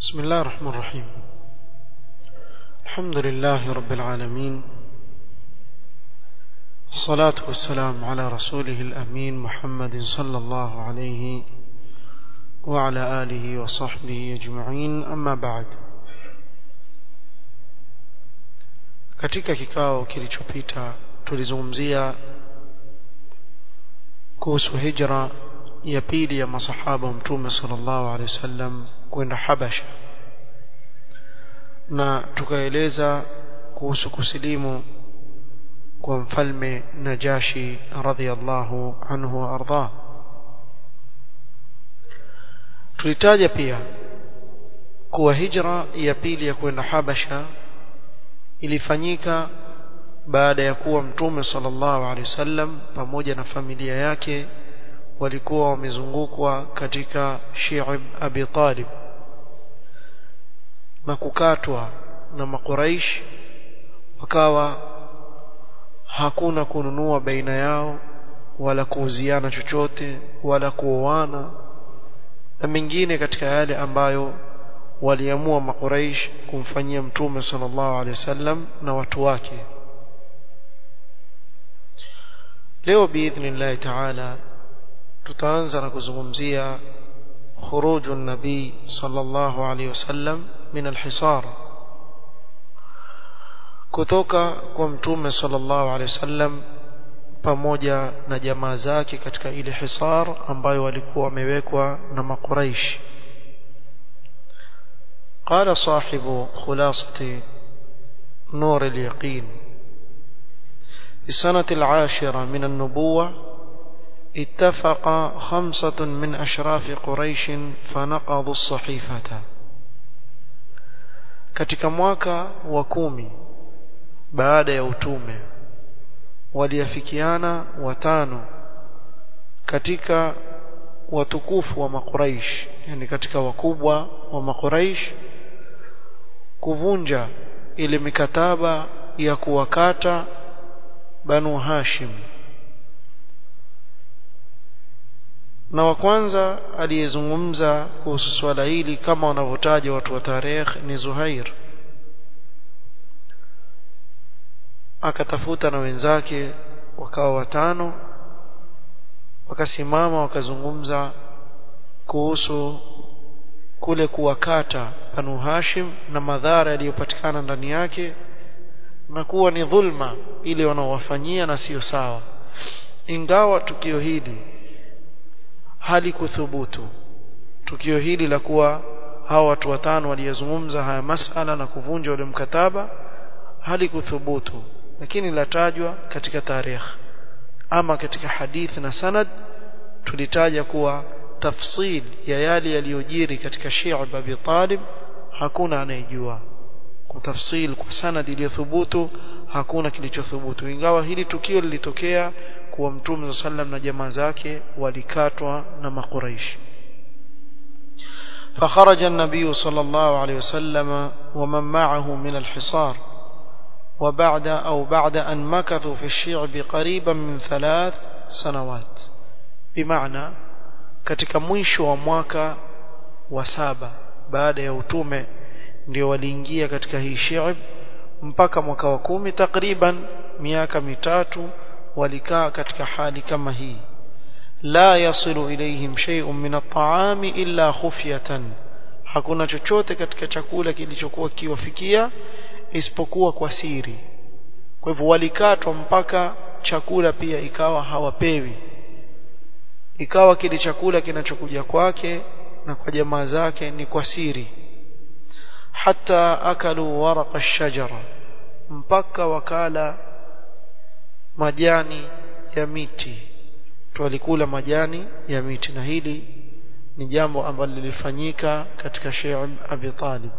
بسم الله الرحمن الرحيم الحمد لله رب العالمين الصلاة والسلام على رسوله الأمين محمد صلى الله عليه وعلى آله وصحبه أجمعين أما بعد katika kikao kilichopita tulizungumzia kuhusu hijra ya pili ya masahaba wa mtume sallallahu alaihi wasallam kwenda Habasha na tukaeleza kuhusu kusilimu kwa mfalme Najashi radhiallahu anhu wa arda tulitaja pia kuwa hijra ya pili ya kwenda Habasha ilifanyika baada ya kuwa mtume sallallahu alaihi wasallam pamoja na familia yake walikuwa wamezungukwa katika Shi'ib Abi Talib na kukatwa na makuraish wakawa hakuna kununua baina yao wala kuuziana chochote wala kuoana na mengine katika yale ambayo waliamua makuraish kumfanyia mtume sallallahu alaihi wasallam na watu wake leo biidhnillahi ta'ala tutaanza na kuzungumzia خروج النبي صلى الله عليه وسلم من الحصار kutoka kwa mtume sallallahu alaihi wasallam pamoja na jamaa zake katika ile hisar ambayo walikuwa wamewekwa na makuraish قال صاحب خلاصة نور اليقين في السنة العاشرة من النبوة اتفق خمسة من أشراف قريش فنقضوا الصحيفة katika mwaka wa kumi baada ya utume waliafikiana watano katika watukufu wa makuraish yani katika wakubwa wa makuraish kuvunja ile mikataba ya kuwakata banu hashim na wa kwanza aliyezungumza kuhusu swala hili kama wanavyotaja watu wa tarehe ni Zuhair akatafuta na wenzake wakawa watano wakasimama wakazungumza kuhusu kule kuwakata Banu Hashim na madhara yaliyopatikana ndani yake na kuwa ni dhulma ile wanaowafanyia na sio sawa ingawa tukio hili halikuthubutu tukio hili la kuwa hawa watu watano waliyezungumza haya masala na kuvunja ule mkataba halikuthubutu lakini latajwa katika tarehe ama katika hadith na sanad tulitaja kuwa tafsil ya yale yaliyojiri katika Shi'ab Abi Talib hakuna anayejua kwa tafsil kwa sanad iliyothubutu hakuna kilichothubutu ingawa hili tukio lilitokea kuwa mtume sallam na jamaa zake walikatwa na makuraish فخرج النبي صلى الله عليه وسلم ومن معه من الحصار وبعد أو بعد أن مكثوا في الشعب قريبا من ثلاث سنوات بمعنى katika mwisho wa mwaka wa saba baada ya utume ndio waliingia katika hii shi'b mpaka mwaka wa kumi takriban miaka mitatu walikaa katika hali kama hii la yasilu ilayhim shay'un min at-ta'ami illa khufyatan hakuna chochote katika chakula kilichokuwa kiwafikia isipokuwa kwa siri kwa hivyo walikatwa mpaka chakula pia ikawa hawapewi ikawa kile chakula kinachokuja kwake na kwa jamaa zake ni kwa siri hata akalu waraqa ash-shajara mpaka wakala majani ya miti walikula majani ya miti na hili ni jambo ambalo lilifanyika katika Sheikh Abi Talib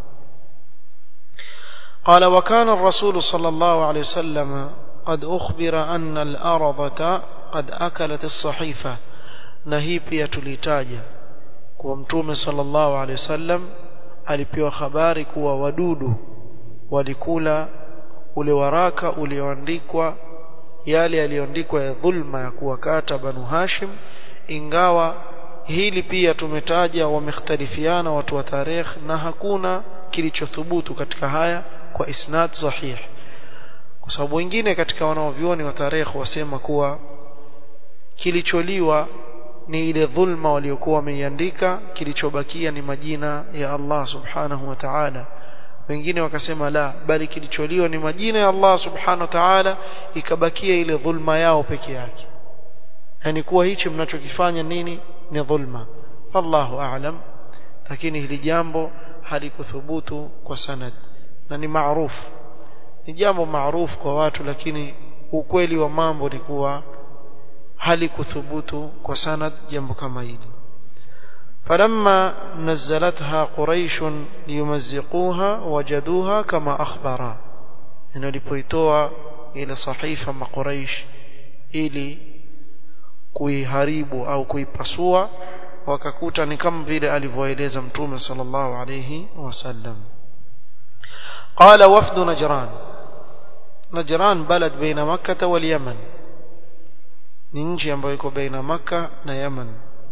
قال وكان الرسول صلى الله عليه وسلم قد أخبر أن الأرضة قد أكلت الصحيفة نهي pia tulitaja kwa mtume sallallahu alaihi wasallam alipewa habari kuwa wadudu walikula ule waraka ulioandikwa yale yaliyoandikwa ya dhulma ya kuwakata banu hashim ingawa hili pia tumetaja wamekhtalifiana watu wa tarikh na hakuna kilichothubutu katika haya kwa isnad sahih kwa sababu wengine katika wanaovioni wa tarikh wasema kuwa kilicholiwa ni ile dhulma waliokuwa wameiandika kilichobakia ni majina ya Allah subhanahu wa ta'ala wengine wakasema la bali kilicholiwa ni majina ya Allah subhanahu wa ta'ala ikabakia ile dhulma yao peke yake yani kuwa hichi mnachokifanya nini ni dhulma Allahu a'lam lakini hili jambo halikuthubutu kwa sanad na ni maarufu ni jambo maarufu kwa watu lakini ukweli wa mambo ni kuwa halikuthubutu kwa sanad jambo kama hili فلما نزلتها قريش ليمزقوها وجدوها كما أخبر إنه لبويتوا إلى صحيفة ما قريش إلي kuiharibu au kuipasua wakakuta ni kama vile alivyoeleza mtume sallallahu alayhi wasallam qala wafdu najran najran balad baina makkah wal yaman ni nchi ambayo iko baina makkah na yaman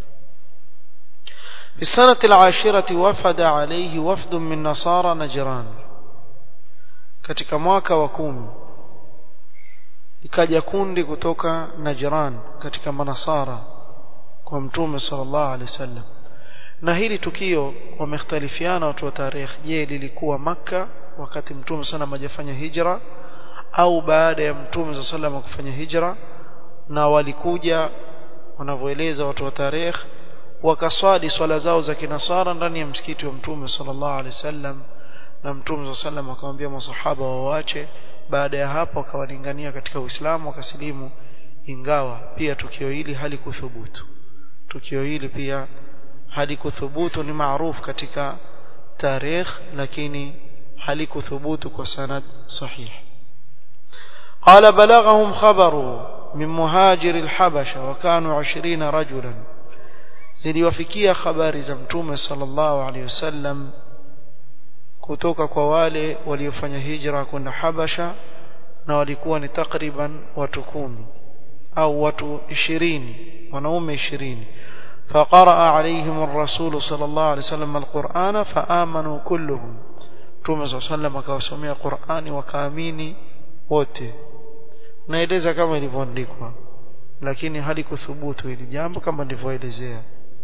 في السنة العاشرة وفد عليه وفد من نصارى نجران katika mwaka wa kumi ikaja kundi kutoka Najran katika manasara kwa mtume sallallahu alaihi wasallam na hili tukio wamekhtalifiana watu wa tarikh je lilikuwa maka wakati mtume sana majafanya hijra au baada ya mtume sallallahu alaihi kufanya hijra na walikuja wanavyoeleza watu wa tarikh wakaswali swala zao za kinasara ndani ya msikiti wa mtume sallallahu alaihi wasallam na mtume sallallahu alaihi wasallam akamwambia masahaba waache baada ya hapo wakawalingania katika Uislamu wakasilimu ingawa pia tukio hili halikuthubutu tukio hili pia halikuthubutu ni maarufu katika tarikh lakini halikuthubutu kwa sanad sahih قال بلغهم خبر من مهاجر الحبشة وكانوا عشرين رجلا ziliwafikia habari za mtume sallallahu alaihi wasallam kutoka kwa wale waliofanya hijra kwenda Habasha na walikuwa ni takriban watu kumi au watu ishirini wanaume ishirini فقرأ عليهم الرسول صلى الله عليه وسلم القرآن فآمنوا كلهم Mtume صلى الله عليه وسلم akawasomea Qur'ani wakaamini wote naeleza kama ilivyoandikwa lakini halikuthubutu hili jambo kama nilivyoelezea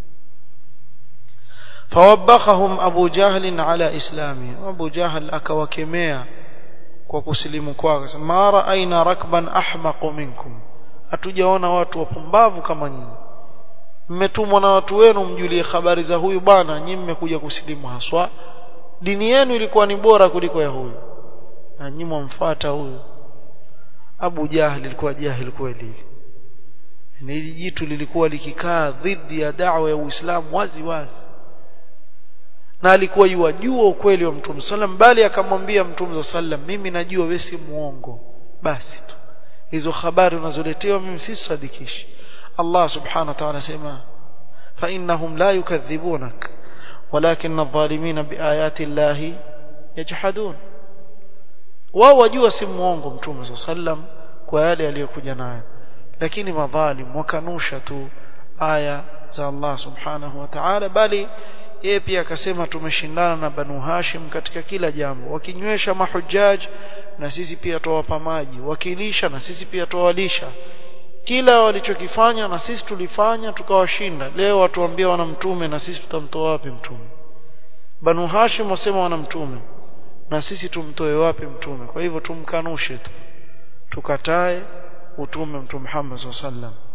فوبخهم أبو جهل على إسلامه أبو جهل أكوكميا وكسلم كواكس ما رأينا ركبا أحمق منكم hatujaona watu wapumbavu kama nyinyi mmetumwa na watu wenu mjulie habari za huyu bwana nyinyi mmekuja kusilimu haswa dini yenu ilikuwa ni bora kuliko ya huyu na nyinyi mwamfuata huyu Abu Jahil ilikuwa jahil kweli hili jitu lilikuwa likikaa dhidi ya da'wa ya Uislamu wazi wazi na alikuwa yuwajua ukweli wa Mtume sallam bali akamwambia Mtume sallam mimi najua wewe si muongo basi tu hizo habari unazoletewa mimi si sadikishi Allah subhanahu wa ta'ala sema fa innahum la yukadhibunak walakin adh-dhalimina biayati Allah yajhadun wao wajua si muongo Mtume sallam kwa yale aliyokuja nayo lakini madhalim wakanusha tu aya za Allah subhanahu wa ta'ala bali yeye pia akasema tumeshindana na Banu Hashim katika kila jambo wakinywesha mahujaj na sisi pia tuwapa maji wakilisha na sisi pia tuwalisha kila walichokifanya na sisi tulifanya tukawashinda leo watuambia wana mtume na sisi tutamtoa wapi mtume Banu Hashim wasema wana mtume na sisi tumtoe wapi mtume kwa hivyo tumkanushe tu tukatae utume mtume Muhammad sallallahu alaihi wasallam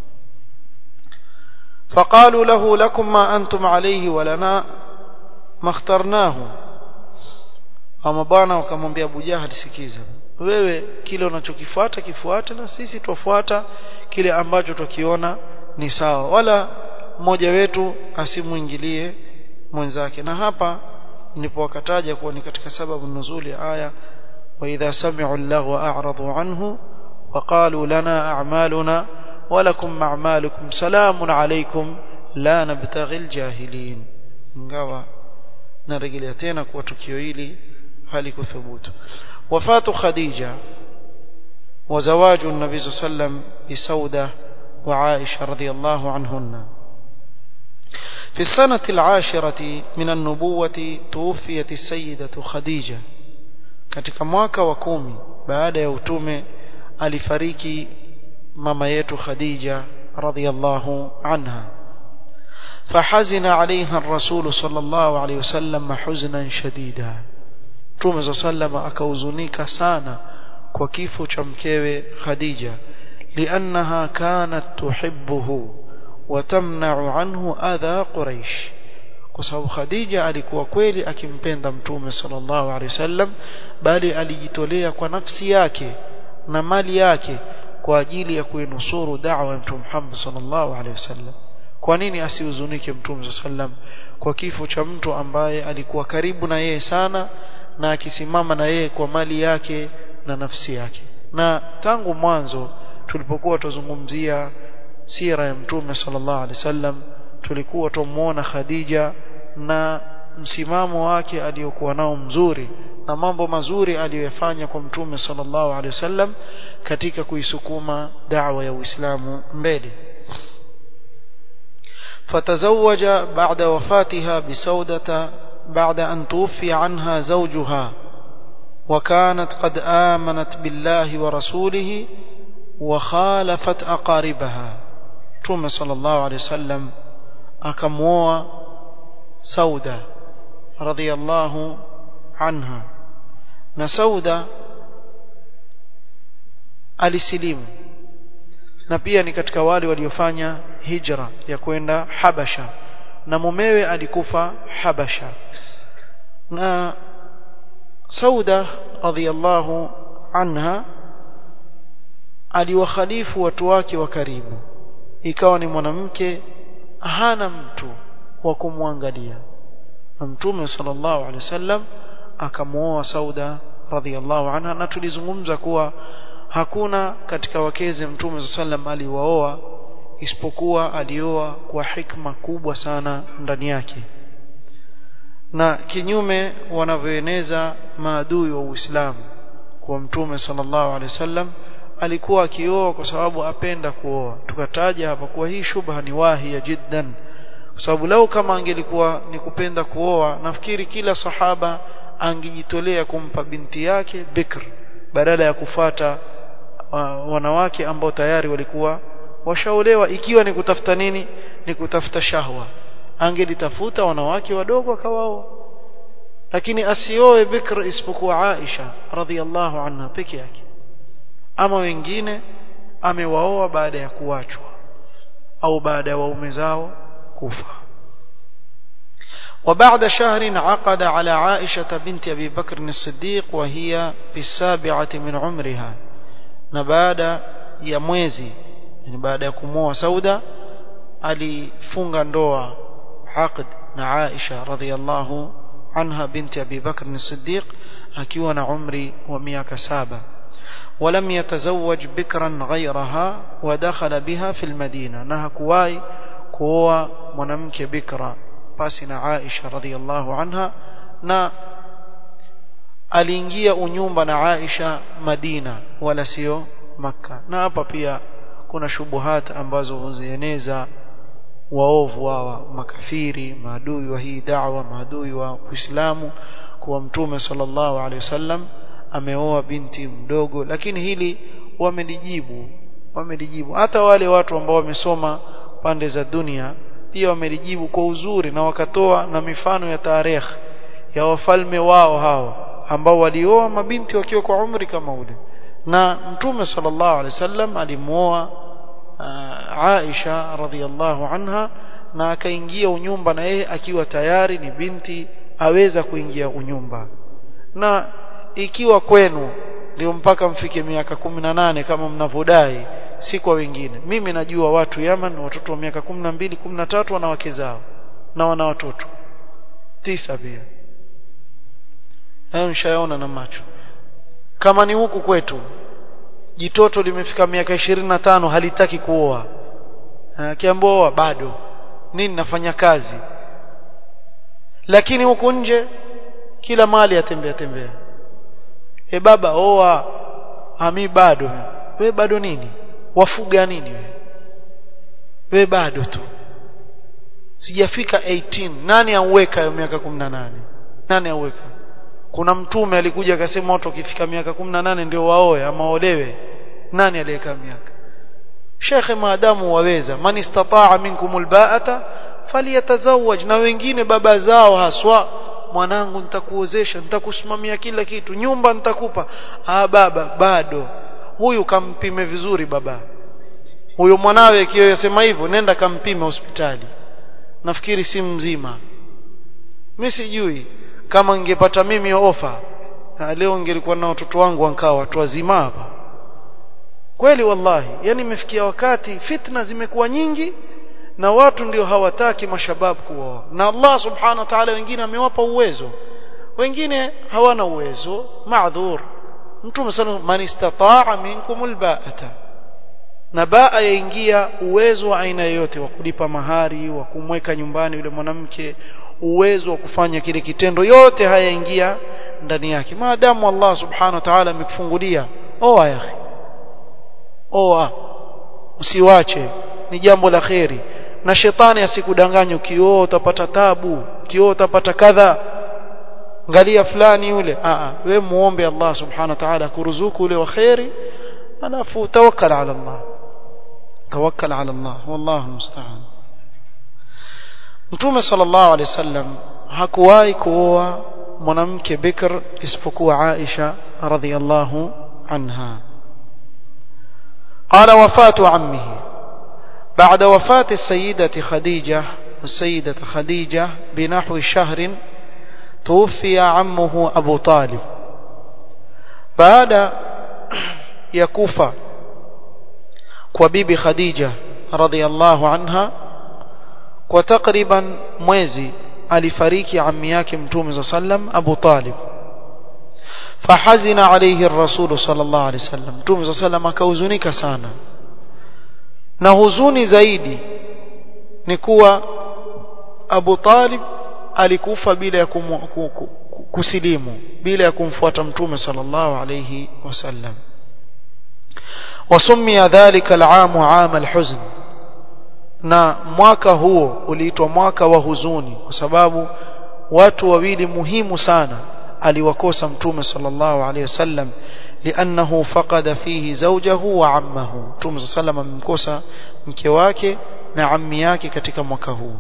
فقالوا له لكم ما أنتم عليه ولنا ما اخترناه ama bwana wakamwambia Abu Jahal sikiza wewe kile unachokifuata kifuate na sisi twafuata kile ambacho tukiona ni sawa wala mmoja wetu asimuingilie mwenzake na hapa ndipo wakataja kuwa ni katika sababu nuzuli ya aya wa idha sami'u allaghwa a'radu anhu wa qalu lana a'maluna ولكم أعمالكم سلام عليكم لا نبتغي الجاهلين ingawa narejelea tena kwa tukio hili halikuthubutu wafatu khadija وزواج النبي صلى الله عليه وسلم بسودة وعائشة رضي الله عنهن في السنة العاشرة من النبوة توفيت السيدة خديجة katika mwaka wa kumi baada ya utume alifariki mama yetu Khadija radhiyallahu anha فحزن عليها الرسول صلى الله عليه وسلم حزنا شديدا Mtume صلى الله عليه وسلم akahuzunika sana kwa kifo cha mkewe Khadija لأنها كانت تحبه وتمنع عنه أذى قريش kwa sababu Khadija alikuwa kweli akimpenda Mtume sallallahu alaihi wasallam bali alijitolea kwa nafsi yake na mali yake kwa ajili ya kuinusuru da'wa ya Mtume Muhammad sallallahu alaihi wasallam kwa nini asihuzunike Mtume sallam kwa kifo cha mtu ambaye alikuwa karibu na yeye sana na akisimama na yeye kwa mali yake na nafsi yake na tangu mwanzo tulipokuwa tuzungumzia sira ya Mtume sallallahu alaihi wasallam tulikuwa tumuona Khadija na msimamo wake aliyokuwa nao mzuri na mambo mazuri aliyoyafanya kwa Mtume sallallahu alaihi wasallam katika kuisukuma da'wa ya Uislamu mbele فتزوج بعد وفاتها بسودة بعد أن توفي عنها زوجها وكانت قد آمنت بالله ورسوله وخالفت أقاربها توم صلى الله عليه وسلم أكموا سودة رضي الله عنها نسودة alisilimu na pia ni katika wale waliofanya hijra ya kwenda Habasha na mumewe alikufa Habasha na Sauda radhiyallahu anha aliwakhalifu watu wake wa karibu ikawa ni mwanamke hana mtu wa kumwangalia na mtume sallallahu alaihi wasallam akamuoa Sauda radhiyallahu anha na tulizungumza kuwa hakuna katika wakeze mtume sallam aliwaoa isipokuwa alioa kwa hikma kubwa sana ndani yake na kinyume wanavyoeneza maadui wa Uislamu kwa mtume sallallahu alaihi wasallam alikuwa akioa kwa sababu apenda kuoa tukataja hapa kuwa hii shubha ni wahi ya jiddan kwa sababu lau kama angelikuwa ni kupenda kuoa nafikiri kila sahaba angejitolea kumpa binti yake bikr badala ya kufata wanawake ambao tayari walikuwa washaolewa ikiwa ni kutafuta nini ni kutafuta shahwa angelitafuta wanawake wadogo akawaoa lakini asioe bikr isipokuwa Aisha radhiallahu anha peke yake ama wengine amewaoa baada ya kuachwa au baada ya waume zao kufa وبعد شهر عقد على عائشة بنت أبي بكر الصديق وهي في السابعة من عمرها نبعد ya mwezi yani baada ya kumoa Sauda alifunga ndoa aqd na Aisha radhiyallahu anha binti Abi Bakr as-Siddiq akiwa na umri wa miaka saba ولم يتزوج بكرا غيرها ودخل بها في المدينة na hakuwahi kuoa mwanamke bikra pasi na Aisha radhiyallahu anha na aliingia unyumba na Aisha Madina wala sio Makka na hapa pia kuna shubuhat ambazo huzieneza waovu hawa makafiri maadui wa hii da'wa maadui wa Uislamu kuwa mtume sallallahu alaihi wasallam ameoa binti mdogo lakini hili wamelijibu wamelijibu hata wale watu ambao wamesoma pande za dunia pia wamelijibu kwa uzuri na wakatoa na mifano ya tarehe ya wafalme wao hao ambao walioa mabinti wakiwa kwa umri kama ule na mtume sallallahu alaihi wasallam alimuoa uh, Aisha radhiallahu anha na akaingia unyumba na yeye akiwa tayari ni binti aweza kuingia unyumba na ikiwa kwenu ndio mpaka mfike miaka kumi na nane kama mnavyodai si kwa wengine mimi najua watu Yaman watoto wa miaka kumi na mbili kumi na tatu wana wake zao na wana watoto tisa pia hayo nishayaona na macho kama ni huku kwetu jitoto limefika miaka ishirini na tano halitaki kuoa akiamboa bado nini nafanya kazi lakini huku nje kila mali atembea tembea e baba oa ami bado we bado nini wafuga nini we we bado tu sijafika 18 nani auweka hiyo miaka 18 nani auweka kuna mtume alikuja akasema watu wakifika miaka 18 ndio waoe ama olewe nani aliyeka miaka shekhe maadamu waweza man istataa minkum albaata falyatazawaj na wengine baba zao haswa mwanangu nitakuozesha nitakusimamia kila kitu nyumba nitakupa ah baba bado huyu kampime vizuri baba huyo mwanawe akiyosema hivyo nenda kampime hospitali nafikiri si mzima mimi sijui kama ningepata mimi ofa leo ningelikuwa na watoto wangu wankaa watu wazima hapa kweli wallahi yani imefikia wakati fitna zimekuwa nyingi na watu ndio hawataki mashabab kuoa na Allah subhanahu wa ta'ala wengine amewapa uwezo wengine hawana uwezo maadhur mtume sallallahu man istataa minkum albaata na baa yaingia uwezo wa aina yoyote wa kulipa mahari wa kumweka nyumbani yule mwanamke uwezo wa kufanya kile kitendo yote hayaingia ndani yake maadamu Allah subhanahu wa ta'ala amekufungulia oa ya akhi oa usiwache ni jambo la kheri na shetani asikudanganye ukioa utapata tabu ukioa utapata kadha angalia fulani yule a we muombe Allah subhanahu wa ta'ala kuruzuku ule wa kheri alafu tawakkal ala Allah tawakkal ala Allah wallahu musta'an Mtume sallallahu alaihi wasallam hakuwahi kuoa mwanamke bikr isipokuwa Aisha radhiyallahu anha قال وفاة عمه بعد وفاة السيدة خديجة السيدة خديجة بنحو شهر توفي عمه أبو طالب بعد يكوفى وبيبي خديجة رضي الله عنها وتقريبا mwezi alifariki ammi yake mtume صلى الله عليه وسلم أبو طالب فحزن عليه الرسول صلى الله عليه وسلم mtume صلى الله عليه وسلم akahuzunika sana na huzuni zaidi ni kuwa Abu Talib alikufa bila ya kum, kusilimu bila ya kumfuata mtume sallallahu alayhi wasallam wasumia dhalika al'am 'am al-huzn na mwaka huo uliitwa mwaka wa huzuni kwa sababu watu wawili muhimu sana aliwakosa mtume sallallahu alayhi wasallam لأنه فقد فيه زوجه وعمه مtume صلى الله عليه وسلم amemkosa mke wake na ammi yake katika mwaka huu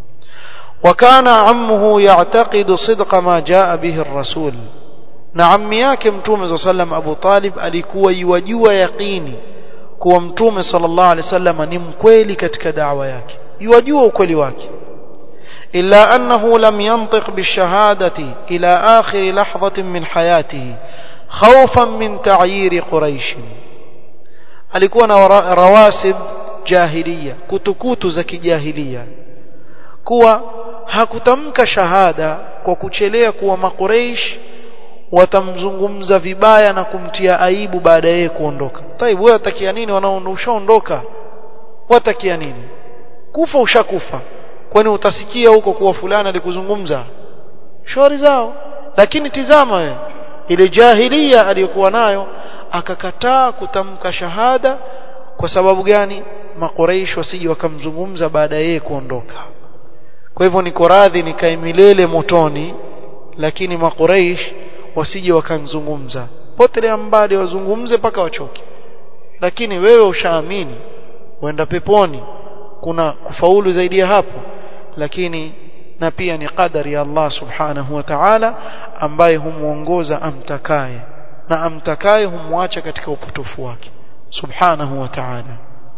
وكان عمه يعتقد صدق ما جاء به الرسول na ammi yake mtume صلى الله عليه وسلم Abu Talib alikuwa yuwajua yaqini kuwa mtume sallallahu alaihi wasallam ni mkweli katika da'wa yake yuwajua ukweli wake إلا أنه لم ينطق بالشهادة إلى آخر لحظة من حياته خوفا من تعيير قريش alikuwa na rawasib jahiliya kutukutu za kijahiliya kuwa hakutamka shahada kwa kuchelea kuwa makureish watamzungumza vibaya na kumtia aibu baada yeye kuondoka taibu wewe watakia nini wanaondoshaondoka watakia nini kufa ushakufa kwani utasikia huko kuwa fulani alikuzungumza shauri zao lakini tizama wewe ile jahilia aliyokuwa nayo akakataa kutamka shahada kwa sababu gani makuraish wasije wakamzungumza baada yeye kuondoka kwa hivyo niko radhi nikae milele motoni lakini makuraish wasije wakanzungumza potelea mbali wazungumze mpaka wachoke lakini wewe ushaamini uenda peponi kuna kufaulu zaidi ya hapo lakini na pia ni qadari ya Allah subhanahu wa ta'ala ambaye humuongoza amtakaye na amtakaye humwacha katika upotofu wake subhanahu wa ta'ala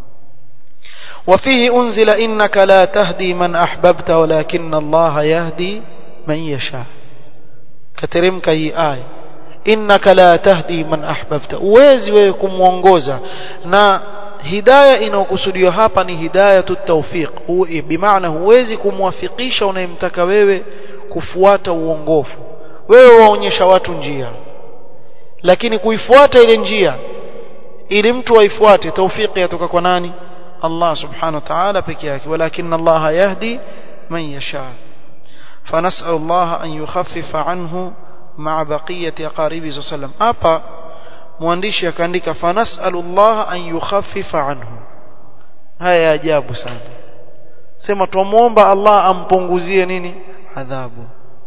وفيه أنزل إنك لا تهدي من أحببت ولكن الله يهدي من يشاء كترمك هي آية إنك لا تهدي من أحببت uwezi wewe kumuongoza na hidayah inayokusudiwa hapa ni hidayatu tawfiq bimaana huwezi kumwafikisha unayemtaka wewe kufuata uongofu wewe waonyesha watu njia lakini kuifuata ile njia ili mtu aifuate tawfiki yatoka kwa nani Allah subhanahu wa ta'ala peke yake walakin Allah yahdi man yasha فنسأل الله أن يخفف عنه مع بقية أقاربه صلى الله عليه وسلم hapa mwandishi akaandika fanasalu Allah an yukhaffifa anhu haya ajabu sana sema tumuomba Allah ampunguzie nini adhabu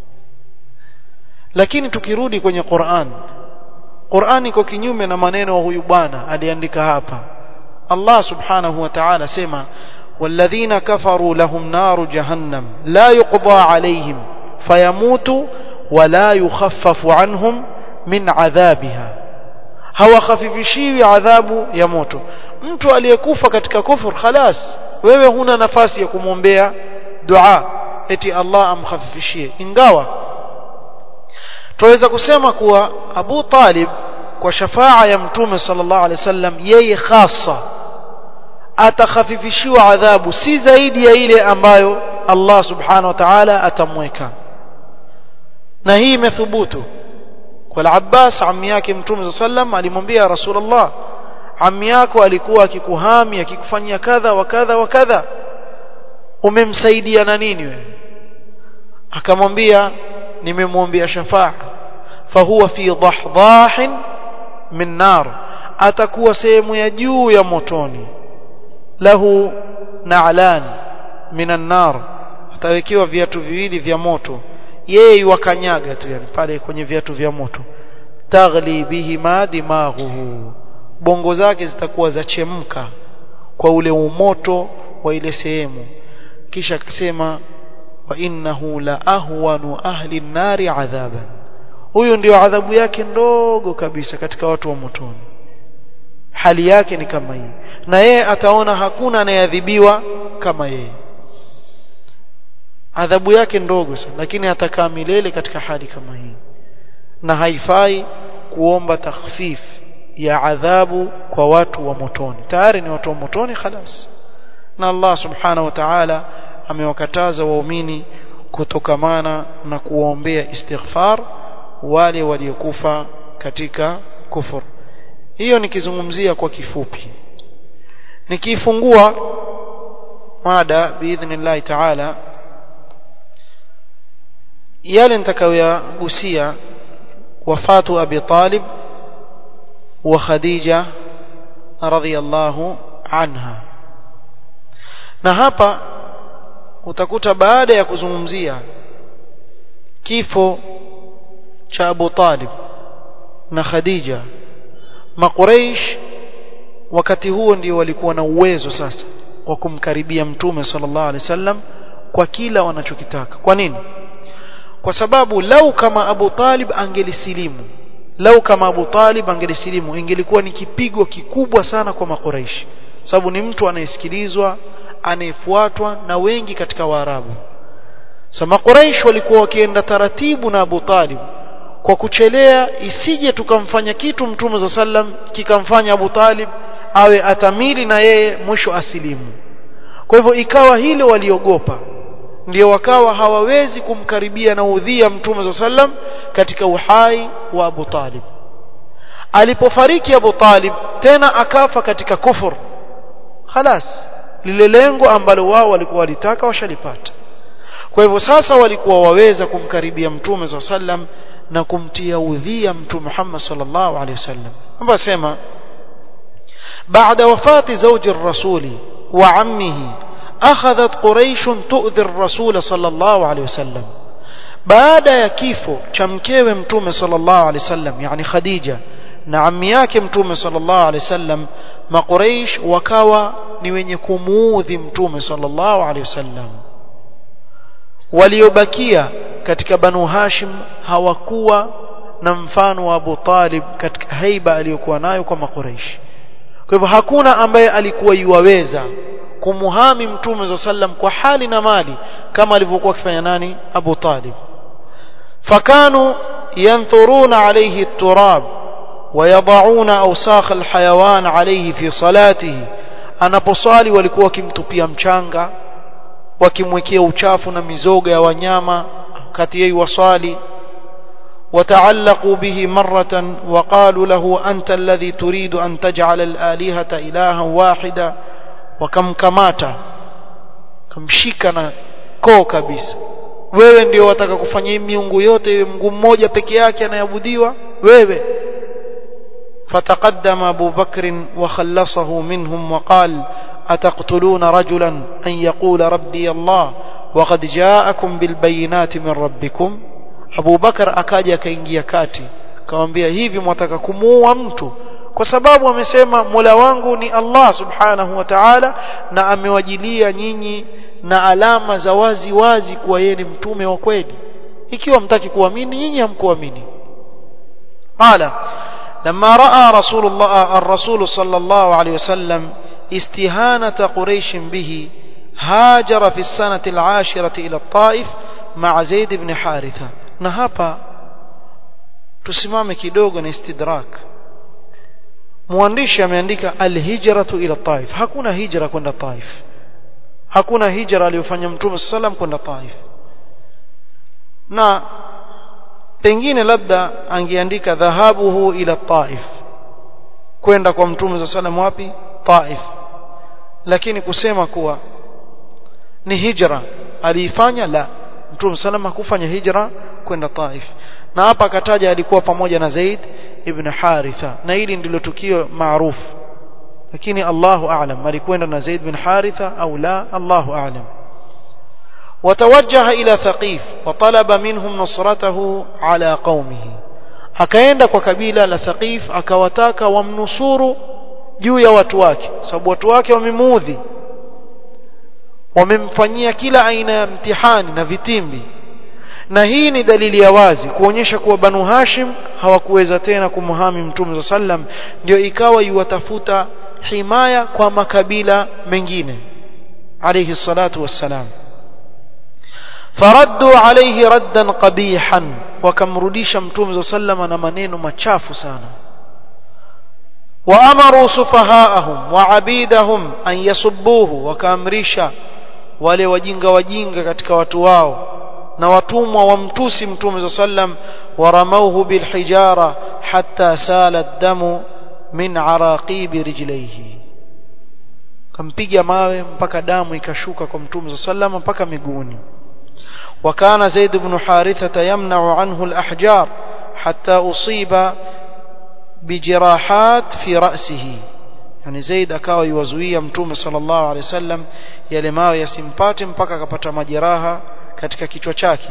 lakini tukirudi kwenye Qur'an Qur'an iko kinyume na maneno wa huyu bwana aliandika hapa Allah subhanahu wa ta'ala sema والذين كفروا لهم نار جهنم لا يقضى عليهم فيموتوا ولا يخفف عنهم من عذابها hawakhafifishi adhabu ya moto mtu aliyekufa katika kufur khalas wewe huna nafasi ya kumwombea dua eti Allah amkhafifishie ingawa tuweza kusema kuwa Abu Talib kwa shafaa ya mtume sallallahu alaihi wasallam yeye hasa atakhafifishiwa adhabu si zaidi ya ile ambayo Allah subhanahu wa ta'ala atamweka na hii imethubutu kwa Abbas ammi yake mtume sallam alimwambia Rasulullah ammi yako alikuwa akikuhami akikufanyia kadha wa kadha wa kadha umemsaidia na nini wewe akamwambia nimemwombea shafaa fahuwa fi dahdahin min nar atakuwa sehemu ya juu ya motoni lahu na'lan minan nar atawekewa viatu viwili vya moto yeye wakanyaga tu yani pale kwenye viatu vya moto taghli bihima dimaghuhu bongo zake zitakuwa zachemka kwa ule umoto wa ile sehemu kisha akasema wa innahu la ahwanu ahli nari adhaban huyo ndio adhabu yake ndogo kabisa katika watu wa motoni hali yake ni kama hii na yeye ataona hakuna anayeadhibiwa kama yeye adhabu yake ndogo sana lakini atakaa milele katika hali kama hii na haifai kuomba takhfif ya adhabu kwa watu wa motoni tayari ni watu wa motoni khalas na Allah subhanahu wa ta'ala amewakataza waumini kutokamana na kuwaombea istighfar wale waliokufa katika kufur hiyo nikizungumzia kwa kifupi nikifungua mada biidhnillah ta'ala yale nitakayoyagusia wafatu abi talib wa khadija radhiyallahu anha na hapa utakuta baada ya kuzungumzia kifo cha Abu Talib na Khadija makuraish wakati huo ndio walikuwa na uwezo sasa wa kumkaribia mtume sallallahu alaihi wasallam kwa kila wanachokitaka kwa nini kwa sababu lau kama Abu Talib angelisilimu lau kama Abu Talib angelisilimu ingelikuwa ni kipigo kikubwa sana kwa makuraishi sababu ni mtu anayesikilizwa anayefuatwa na wengi katika Waarabu Sama Quraysh walikuwa wakienda taratibu na Abu Talib kwa kuchelea isije tukamfanya kitu Mtume za sallam kikamfanya Abu Talib awe atamili na yeye mwisho asilimu kwa hivyo ikawa hilo waliogopa ndio wakawa hawawezi kumkaribia na udhia Mtume za sallam katika uhai wa Abu Talib alipofariki Abu Talib tena akafa katika kufur khalas lile lengo ambalo wao walikuwa walitaka washalipata kwa hivyo sasa walikuwa waweza kumkaribia mtume za sallam na kumtia udhia mtume Muhammad sallallahu alaihi wasallam ambaye sema بعد وفاة زوج الرسول وعمه أخذت قريش تؤذي الرسول صلى الله عليه وسلم بعد يكيفو شمكيو متوم صلى الله عليه وسلم يعني خديجة na ammi yake mtume sallallahu alaihi wasallam maqureish wakawa ni wenye kumuudhi mtume sallallahu alaihi wasallam waliobakia katika banu hashim hawakuwa na mfano wa Abu Talib katika haiba aliyokuwa nayo kwa maqureish kwa hivyo hakuna ambaye alikuwa yuwaweza kumuhami mtume za sallam kwa hali na mali kama alivyokuwa akifanya nani Abu Talib fakanu yanthuruna alayhi at-turab ويضعون أوساخ الحيوان عليه في صلاته anaposwali walikuwa wakimtupia mchanga wakimwekea uchafu na mizoga ya wanyama kati yeye waswali وتعلقوا به مرة وقالوا له أنت الذي تريد أن تجعل الآلهة إلها واحدا وكمكماتا kamshika koo kabisa wewe ndio wataka kufanya hii miungu yote iwe mguu mmoja peke yake anayeabudiwa wewe فتقدم أبو بكر وخلصه منهم وقال أتقتلون رجلا أن يقول ربي الله وقد جاءكم بالبينات من ربكم أبو بكر أكاجا كينجيا كاتي kawambia hivi mwataka kumuua mtu kwa sababu amesema Mola wangu ni Allah subhanahu wa ta'ala na amewajilia nyinyi na alama za wazi wazi kuwa yeye ni mtume wa kweli ikiwa mtaki kuamini nyinyi hamkuamini qala لما راى رسول الله الرسول صلى الله عليه وسلم استهانه قريش به هاجر في السنه العاشره الى الطائف مع زيد بن حارثه na hapa tusimame kidogo na istidrak mwandishi ameandika alhijratu ila taif hakuna hijra kwenda taif hakuna hijra aliyofanya mtume sallam kwenda taif na pengine labda angeandika dhahabuhu ila taif kwenda kwa mtume sallam wapi taif lakini kusema kuwa ni hijra aliifanya la mtume sallam hakufanya hijra kwenda taif na hapa akataja alikuwa pamoja na Zaid ibn Haritha na hili ndilo tukio maarufu lakini Allahu a'lam alikwenda na Zaid bin Haritha au la Allahu a'lam وتوجه إلى ثقيف وطلب منهم نصرته على قومه akaenda kwa kabila la Thaqif akawataka wamnusuru juu ya watu wake sababu watu wake wamemuudhi wamemfanyia kila aina ya mtihani na vitimbi na hii ni dalili ya wazi kuonyesha kuwa Banu Hashim hawakuweza tena kumhami Mtume sallam ndio ikawa yuwatafuta himaya kwa makabila mengine alayhi salatu wassalam faraddu alayhi raddan qabihan wakamrudisha Mtume sallam na maneno machafu sana وأمروا سفهاءهم وعبيدهم أن يصبوه وكامرشا wale wajinga wajinga katika watu wao na watumwa wamtusi mtume sallam waramauhu bilhijara hatta sala damu min araqibi rijlaihi kampiga mawe mpaka damu ikashuka kwa mtume sallam mpaka miguuni وكان زيد بن حارثة يمنع عنه الأحجار حتى أصيب بجراحات في رأسه yani Zaid akawa yuwazuia mtume sallallahu alaihi wasallam yale mawe yasimpate mpaka akapata majeraha katika kichwa chake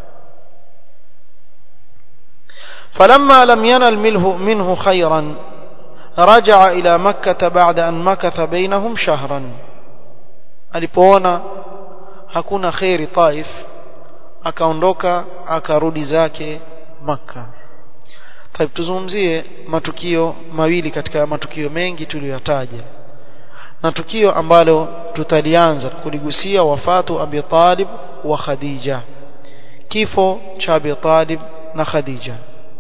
فلما لم ينل منه منه خيرا رجع إلى مكة بعد أن مكث بينهم شهرا alipoona hakuna khairi Taif akaondoka akarudi zake Makka Taib tuzungumzie matukio mawili katika matukio mengi tuliyotaja na tukio ambalo tutalianza kuligusia wafatu Abi Talib wa Khadija kifo cha Abi Talib na Khadija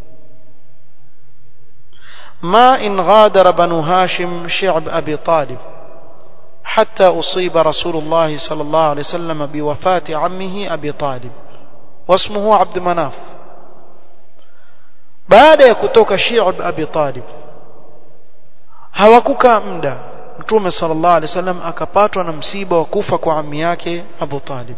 ما إن غادر بنو هاشم شعب أبي طالب حتى أصيب رسول الله صلى الله عليه وسلم بوفاة عمه أبي طالب واسمه عبد مناف baada ya kutoka Shi'b Abi Talib hawakukaa muda Mtume sallallahu alaihi wasallam akapatwa na msiba wa kufa kwa ammi yake Abu Talib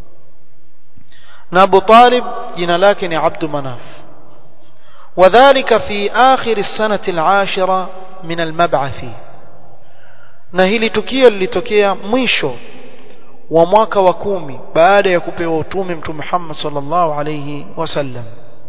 na Abu Talib jina lake ni Abd Manaf وذلك في آخر السنة العاشرة من المبعث na hili tukio lilitokea mwisho wa mwaka wa kumi baada ya kupewa utume Mtume Muhammad sallallahu alayhi wasallam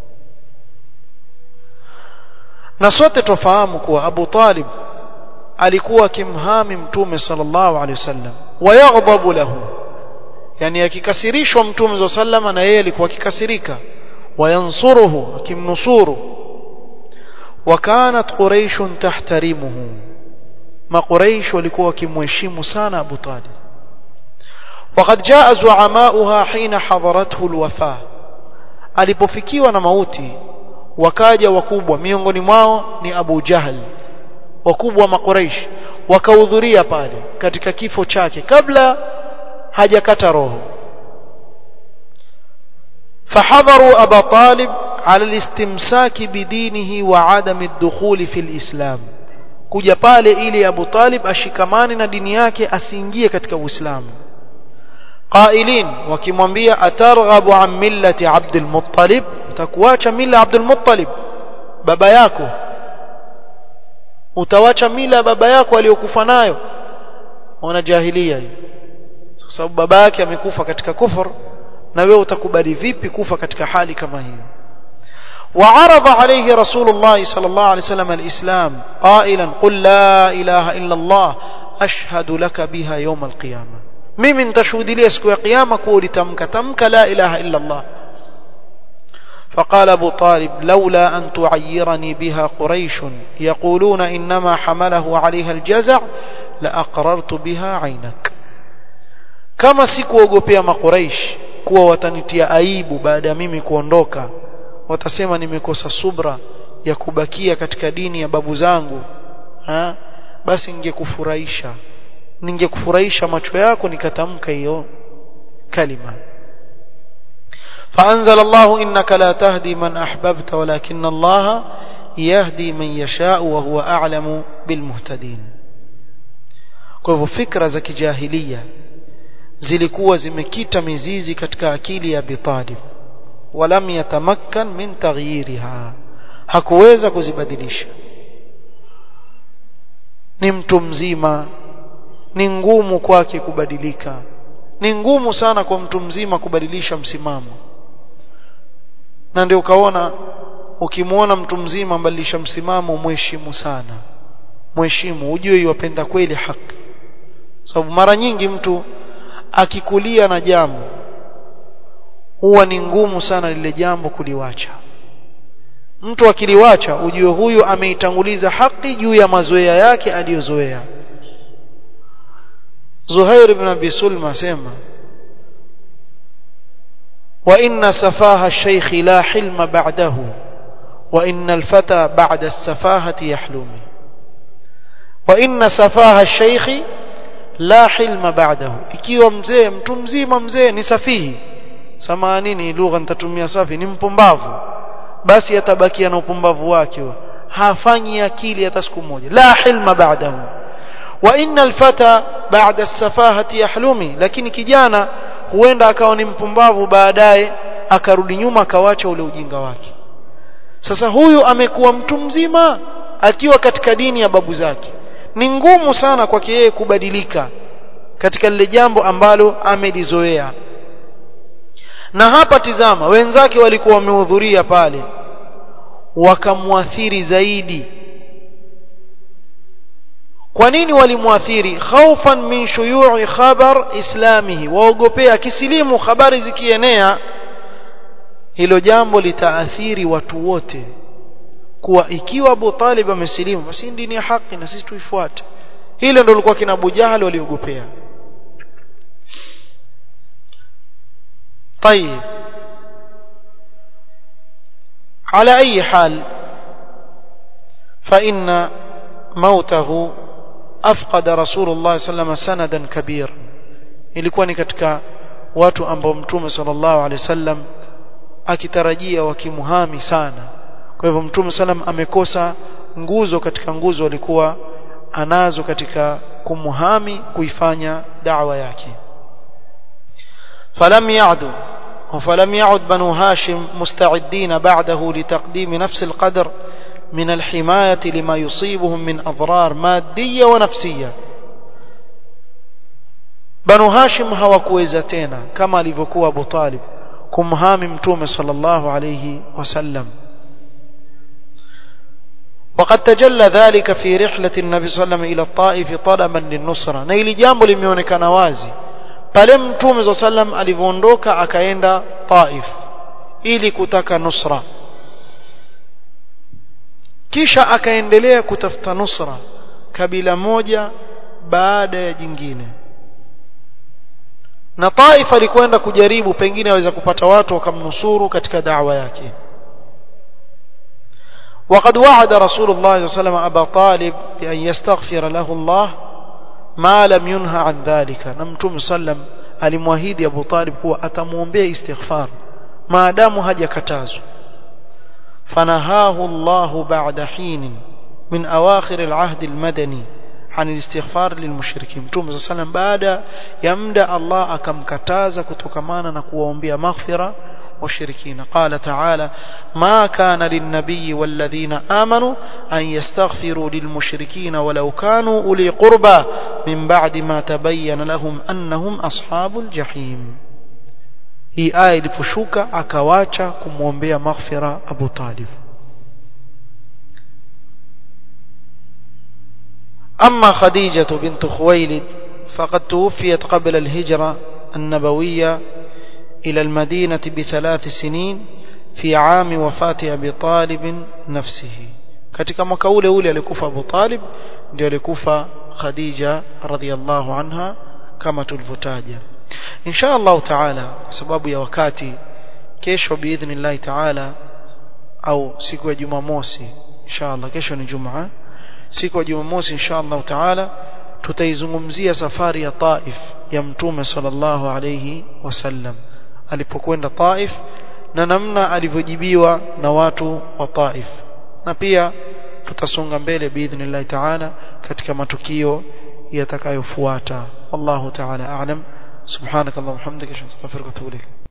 na sote tofahamu kuwa Abu Talib alikuwa akimhami mtume sallallahu alaihi wasallam wayaghdabu lahu yani akikasirishwa mtume sallallahu na yeye alikuwa akikasirika wayansuruhu akimnusuru wakanat quraish tahtarimuhu maquraish walikuwa wakimheshimu sana Abu Talib وقد جاء زعماؤها حين حضرته الوفاه alipofikiwa na mauti wakaja wakubwa miongoni mwao ni Abu Jahal wakubwa wa Makuraish wakahudhuria pale katika kifo chake kabla hajakata roho فحضروا أبا طالب على الاستمساك بدينه وعدم الدخول في الإسلام kuja pale ili Abu Talib ashikamane na dini yake asiingie katika Uislamu qailin wakimwambia atarghabu an millati Abdul Muttalib utakuacha mila Abdul Muttalib baba yako utawacha mila baba yako aliyokufa nayo wana jahilia hiyo kwa sababu baba yake amekufa katika kufur na wewe utakubali vipi kufa katika hali kama hiyo وعرض عليه رسول الله صلى الله عليه وسلم الإسلام قائلا قل لا إله إلا الله أشهد لك بها يوم القيامة mimi nitashuhudia siku ya kiyama kuwa ulitamka tamka la ilaha illa Allah فقال أبو طالب لولا أن تعيرني بها قريش يقولون إنما حمله عليها الجزع لأقررت بها عينك كما sikuogopea makuraish kuwa watanitia aibu baada ya mimi kuondoka watasema nimekosa subra ya kubakia katika dini ya babu zangu ha? basi ningekufurahisha ningekufurahisha macho yako nikatamka hiyo kalima فأنزل الله إنك لا تهدي من أحببت ولكن الله يهدي من يشاء وهو أعلم بالمهتدين kwa hivyo fikra za kijahilia zilikuwa zimekita mizizi katika akili ya Abi Talib walam yatamakkan min taghyiriha hakuweza kuzibadilisha ni mtu mzima ni ngumu kwake kubadilika ni ngumu sana kwa mtu mzima kubadilisha msimamo na ndio ukaona ukimwona mtu mzima mbadilisha msimamo mheshimu sana mheshimu ujue yupenda kweli haki sababu mara nyingi mtu akikulia na jambo huwa ni ngumu sana lile jambo kuliwacha mtu akiliwacha ujue huyu ameitanguliza haki juu ya mazoea yake aliyozoea Zuhair ibn Abi Sulma sema wa inna safaha ash-shaykh la hilma ba'dahu wa inna al-fata ba'da as-safahati yahlumi wa inna safaha ash-shaykh la hilma ba'dahu ikiwa mzee mtu mzima mzee ni safihi samanini lugha nitatumia safi ni mpumbavu basi atabakia na upumbavu wake hafanyi akili hata siku moja la hilma ba'dahu wa innal fata ba'da as-safahati yahlumi lakini kijana huenda akawa ni mpumbavu baadaye akarudi nyuma akawacha ule ujinga wake sasa huyu amekuwa mtu mzima akiwa katika dini ya babu zake ni ngumu sana kwake yeye kubadilika katika lile jambo ambalo amelizoea na hapa tizama wenzake walikuwa wamehudhuria pale wakamwathiri zaidi kwa nini walimwathiri khaufan min shuyu'i khabar islamihi waogopea kisilimu habari zikienea hilo jambo litaathiri watu wote kuwa ikiwa Abu Talib amesilimu basi dini ya haki na sisi tuifuate hilo ndio lilikuwa kina Abu Jahal waliogopea طيب على أي حال فإن موته أفقد رسول الله صلى الله عليه وسلم سندا كبيرا ilikuwa ni katika watu ambao mtume sallallahu alaihi wasallam akitarajia wakimuhami sana kwa hivyo mtume sallam amekosa nguzo katika nguzo alikuwa anazo katika kumuhami kuifanya da'wa yake فلم يعدوا فلم يعد بنو هاشم مستعدين بعده لتقديم نفس القدر من الحماية لما يصيبهم من أضرار مادية ونفسية بنو هاشم hawakuweza tena kama alivyokuwa Abu Talib kumhami mtume sallallahu alayhi wasallam وقد تجلى ذلك في رحلة النبي صلى الله عليه وسلم إلى الطائف طلبا للنصرة na ili jambo limeonekana wazi pale mtume صلى الله عليه وسلم alivyoondoka akaenda Taif ili kutaka nusra kisha akaendelea kutafuta nusra kabila moja baada ya jingine na Taif alikwenda kujaribu pengine aweza kupata watu wakamnusuru katika da'wa yake وقد وعد رسول الله صلى الله عليه وسلم أبا طالب بأن يستغفر له الله ما لم ينهى عن ذلك نمتم سلم alimwahidi Abu Talib kuwa atamuombea istighfar maadamu hajakatazwa fanahahu Allah ba'da hin min awakhir al-ahd al-madani عن الاستغفار للمشركين متوم صلى الله عليه وسلم baada ya muda Allah akamkataza kutokamana na kuwaombea maghfira washirikina qala ta'ala ma kana lin-nabiy wal-ladhina amanu an yastaghfiru lil-mushrikina walau kanu uli qurba min ba'di ma tabayyana lahum annahum ashabul jahim hii aya iliposhuka akawacha kumwombea maghfira Abu Talib أما خديجة بنت خويلد فقد توفيت قبل الهجرة النبوية إلى المدينة بثلاث سنين في عام وفاة أبي طالب نفسه katika mwaka ule ule alikufa Abu Talib ndio alikufa Khadija radhiallahu anha kama tulivyotaja insha Allah taala kwa sababu ya wakati kesho biidhnillah taala au siku ya Jumamosi insha Allah kesho ni Jumaa siku ya Jumamosi insha Allah taala tutaizungumzia safari ya Taif ya Mtume sallallahu alayhi wasallam alipokwenda Taif na namna alivyojibiwa na watu wa Taif na pia tutasonga mbele biidhnillah taala katika matukio yatakayofuata wallahu taala a'lam subhanakallahumma hamdika astaghfiruka wa atubu ilayk